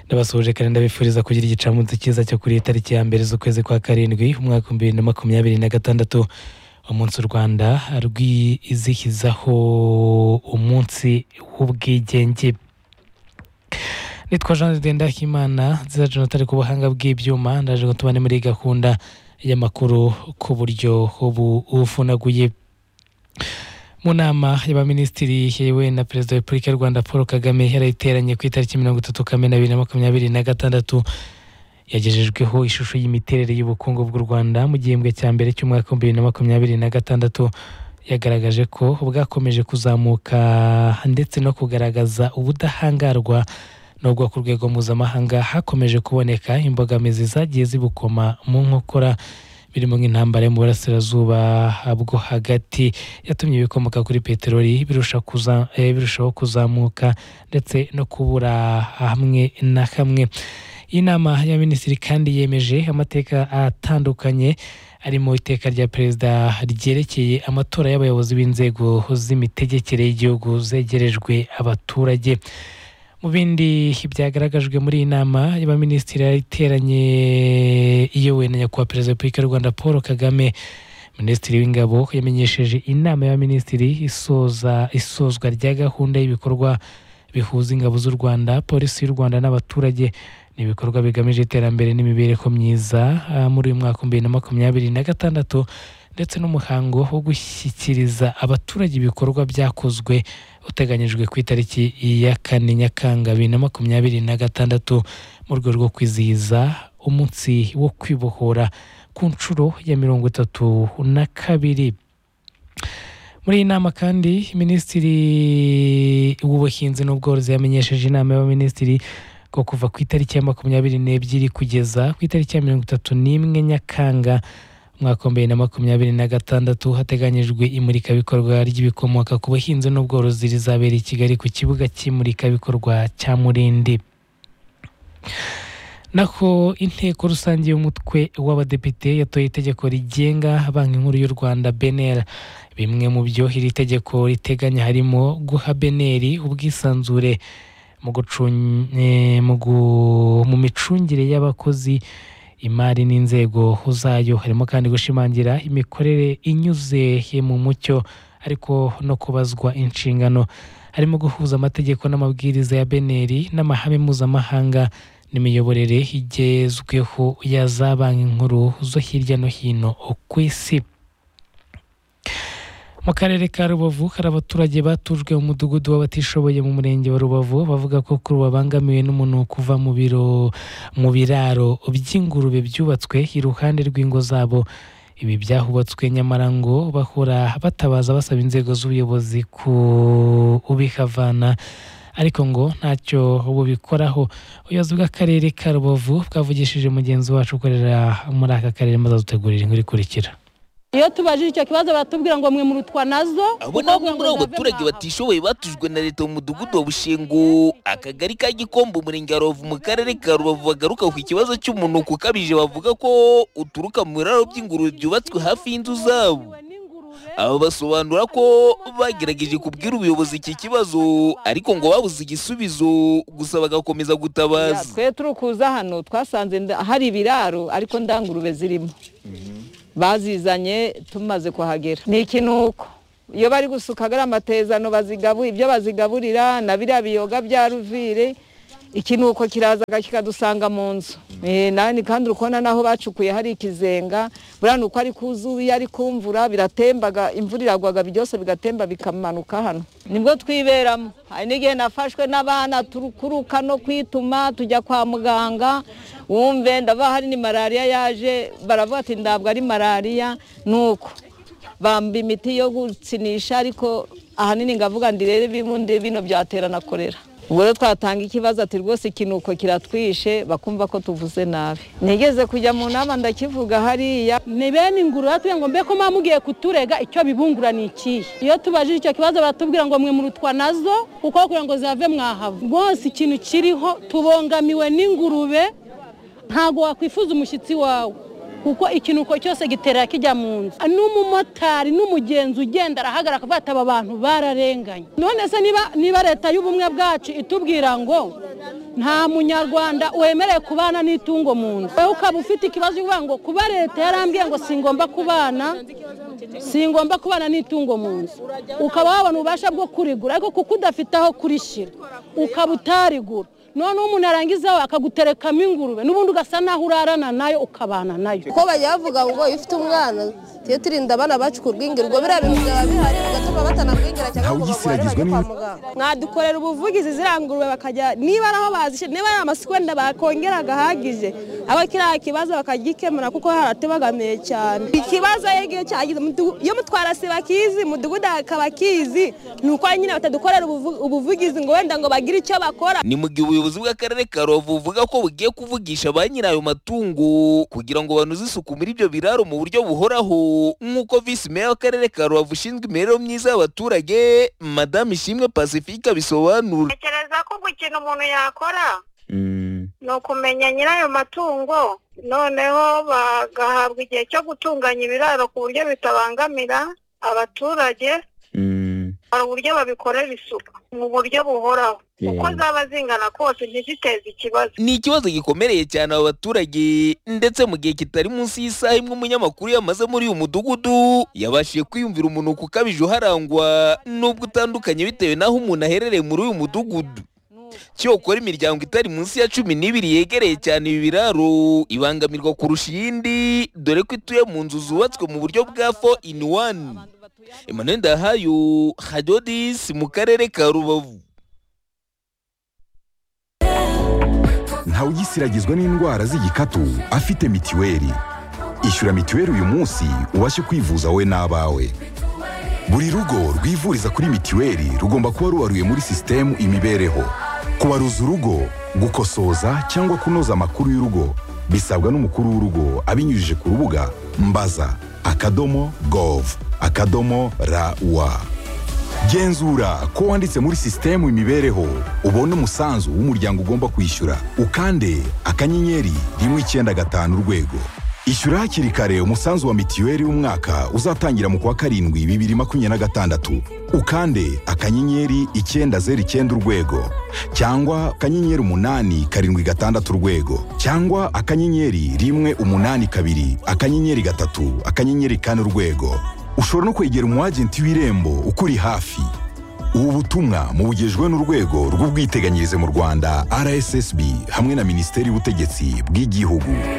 ndabasuhuje kandi ndabifuriza kugira igicamunsi cyiza cyo kuri iyi tariki ya mbere z'ukwezi kwa karindwi umwaka w'ibihumbi bibiri na makumyabiri na gatandatu umunsi u rwanda rwizihizaho umunsi w'ubwigenge nitwa jean de ndahimana nziza jonathan ku buhanga bw'ibyuma ndaje ngo tubane muri gahunda y'amakuru ku buryo ubu ufunaguye mu nama y'abaminisitiri yewe na perezida wa repubulika y'u rwanda paul kagame yarayiteranye ku itariki mirongo itatu kamena bibiri na makumyabiri na gatandatu yagejejweho ishusho y'imiterere y'ubukungu bw'u rwanda mu gihembwe cya mbere cy'umwaka wa bibiri na makumyabiri na gatandatu yagaragaje ko bwakomeje kuzamuka ndetse no kugaragaza ubudahangarwa nubwo ku rwego mpuzamahanga hakomeje kuboneka imbogamizi zagiye zibukoma mu nkokora birimo nk'intambara yo mu burasirazuba bwo hagati yatumye ibikomoka kuri peteroli birushaho kuzamuka ndetse no kubura hamwe na hamwe iyi nama ya minisitiri kandi yemeje amateka atandukanye arimo iteka rya perezida ryerekeye amatora y'abayobozi b'inzego z'imitegekere y'igihugu zegerejwe abaturage mu bindi byagaragajwe muri iyi nama y'abaminisitiri iteranye iyobowe na nyakubahwa perezida wa repubulika y'u rwanda paul kagame minisitiri w'ingabo yamenyesheje inama y'abaminisitiri isozwa rya gahunda y'ibikorwa bihuza ingabo z'u rwanda polisi y'u rwanda n'abaturage ni ibikorwa bigamije iterambere n'imibereho myiza muri uyu mwaka bibiri na makumyabiri na gatandatu ndetse n'umuhango wo gushyikiriza abaturage ibikorwa byakozwe uteganyijwe ku itariki ya kane nyakanga bibiri na makumyabiri na gatandatu mu rwego rwo kwizihiza umunsi wo kwibohora ku nshuro ya mirongo itatu na kabiri muri iyi nama kandi minisitiri w'ubuhinzi n'ubworozi yamenyesheje inama y'abaminisitiri ko kuva ku itariki ya makumyabiri n'ebyiri kugeza ku itariki ya mirongo itatu n'imwe nyakanga umwaka wa bibiri na makumyabiri na gatandatu hateganyijwe imurikabikorwa ry'ibikomoka ku buhinzi n'ubworozi rizabera i kigali ku kibuga cy'imurikabikorwa cya murindi naho inteko rusange y'umutwe w'abadepite yatoye itegeko rigenga banki nkuru y'u rwanda benera bimwe mu byo iri tegeko riteganya harimo guha beneri ubwisanzure mu micungire y'abakozi imari n'inzego zayo harimo kandi gushimangira imikorere inyuze mu mucyo ariko no kubazwa inshingano harimo guhuza amategeko n'amabwiriza ya beneri n'amahame mpuzamahanga n'imiyoborere igezweho ya za banki nkuru zo hirya no hino ku isi mu karere ka rubavu hari abaturage batujwe mu mudugudu w'abatishoboye mu murenge wa rubavu bavuga ko kuri ubu babangamiwe n'umuntu kuva mu biro mu biraro by'ingurube byubatswe iruhande rw'ingo zabo ibi byahubatswe nyamara ngo bahora batabaza basaba inzego z'ubuyobozi kubihavana ariko ngo ntacyo bubikoraho ubuyobozi bw'akarere ka rubavu bwavugishije mugenzi wacu ukorera muri aka karere maze adutegurira inkuru ikurikira iyo tubajije icyo kibazo baratubwira ngo mwe murutwa nazo abo ni bamwe muri abo baturage batishoboye batujwe na leta mu mudugudu wa bushengo akagari ka gikombe umurenge wa rubavu mu karere ka rubavu bagaruka ku kibazo cy'umunuko ukabije bavuga ko uturuka mu biraro by'ingurube byubatswe hafi y'inzu zabo aba basobanura ko bagerageje kubwira ubuyobozi iki kibazo ariko ngo babuze igisubizo gusa bagakomeza gutabaza twe turi kuza hano twasanze hari ibiraro ariko ndangurube zirimo bazizanye tumaze kuhagera ni ikinuko iyo bari gusuka agara amatezano ibyo bazigaburira na biriya biyoga bya ruvire ikinuko kiraza kikadusanga mu nzu kandi uri kubona n'aho bacukuye hari ikizenga buriya ni uko ari kuzuye ari kumvura biratembaga imvura iragwaga byose bigatemba bikamanuka hano nibwo twiberamo hari n'igihe nafashwe n'abana turukuruka no kwituma tujya kwa muganga wumve ndaba hari ni malariya yaje baravuga ati ntabwo ari malariya ni uko bamba imiti yo gutsinisha ariko ahanini ngavuga ndi rero ibibundi bino byaterana korera ubwo rero twatanga ikibazo ati rwose ikinuko kiratwishe bakumva ko tuvuze nabi nigeze kujya mu nama ndakivuga hariya ni bene ingurube batubwira ngo mbe ko mba mugiye kuturega icyo bibungura ni ikihe iyo tubajije icyo kibazo baratubwira ngo mwe murutwa nazo kuko kugira ngo zave mwahava rwose ikintu kiriho tubongamiwe n'ingurube ntabwo wakwifuza umushyitsi wawe kuko ikinuko cyose gitera kijya mu nzu n'umumotari n'umugenzi ugenda arahagarara akavuga ati aba bantu bararenganye none se niba niba leta y'ubumwe bwacu itubwira ngo nta munyarwanda wemerewe kubana n'itungo mu nzu wowe ukaba ufite ikibazo uvuga ngo kuba leta yarambwiye ngo singomba kubana singomba kubana n'itungo mu nzu ukaba wabona ububasha bwo kurigura ariko kuko udafite aho kurishyira ukaba utarigura noneho umuntu arangizaho akaguterekamo ingurube n'ubundi ugasa naho urarana nayo ukabana nayo ko bajya bavuga ngo iyo ufite umwana tujye turinda abana bacu kurwingirwa biriya bintu byaba bihari bigatuma batanamwingira cyangwa ngo bagore kwa muganga mwadukorera ubuvugizi ziriya ngurube bakajya niba ari aho bazishyira niba ari amasiko wenda bakongera gahagije aho kiriya kibazo bakagikemura kuko haratubagamiye cyane ikibazo rero igihe cyagize iyo mutwarasi bakizi mudugudu hakaba akizi ni uko nyine batadukorera ubuvugizi ngo wenda ngo bagire icyo bakora ni mu gihe ubuyobozi bw'akarere ka rubavu buvuga ko bugiye kuvugisha ba nyirayo matungo kugira ngo banoze isuku muri ibyo biraro mu buryo buhoraho nk'uko visi meya w'akarere ka rubavu ushinzwe imibereho myiza y'abaturage madamu ishimwe pacifique abisobanura ntekereza ko ikintu umuntu yakora ni ukumenya nyirayo matungo noneho bagahabwa igihe cyo gutunganya ibiraro ku buryo bitabangamira abaturage hari uburyo babikorera isuku mu buryo buhoraho uko zaba zingana kose ntiziteze ikibazo ni ikibazo gikomereye cyane aba baturage ndetse mu gihe kitari munsi y'isaha imwe umunyamakuru yamaze muri uyu mudugudu yabashije kwiyumvira umunuko ukabije uharangwa n'ubwo utandukanye bitewe n'aho umuntu aherereye muri uyu mudugudu cyokora imiryango itari munsi ya cumi n'ibiri yegereye cyane ibi biraro ibangamirwa kurusha iyindi dore ko ituye mu nzu zubatswe mu buryo bwa fo ini wani emmanuel ndahayo hadodisi mu karere ka rubavu ntawugisiragizwa n'indwara z'igikatu afite mitiweli ishyura mitiweli uyu munsi ubashe kwivuza wowe n'abawe buri rugo rwivuriza kuri mitiweli rugomba kuba rubaruye muri sisitemu imibereho kubaruza urugo gukosoza cyangwa kunoza amakuru y'urugo bisabwa n'umukuru w'urugo abinyujije ku rubuga mbaza akadomo gov akadomo rawa genzura ko wanditse muri sisitemu imibereho ubona umusanzu w'umuryango ugomba kwishyura ukande akanyenyeri rimwe icyenda gatanu urwego ishyura hakiri kare umusanzu wa mitiweli w'umwaka uzatangira mu kwa karindwi bibiri makumyabiri na gatandatu ukande akanyenyeri icyenda zeru icyenda urwego cyangwa akanyenyeri umunani karindwi gatandatu urwego cyangwa akanyenyeri rimwe umunani kabiri akanyenyeri gatatu akanyenyeri kane urwego ushobora no kwegera umu agenti w'irembo ukuri hafi ubu butumwa mubugejwe n'urwego rw'ubwiteganyirize mu rwanda rssb hamwe na minisiteri y'ubutegetsi bw'igihugu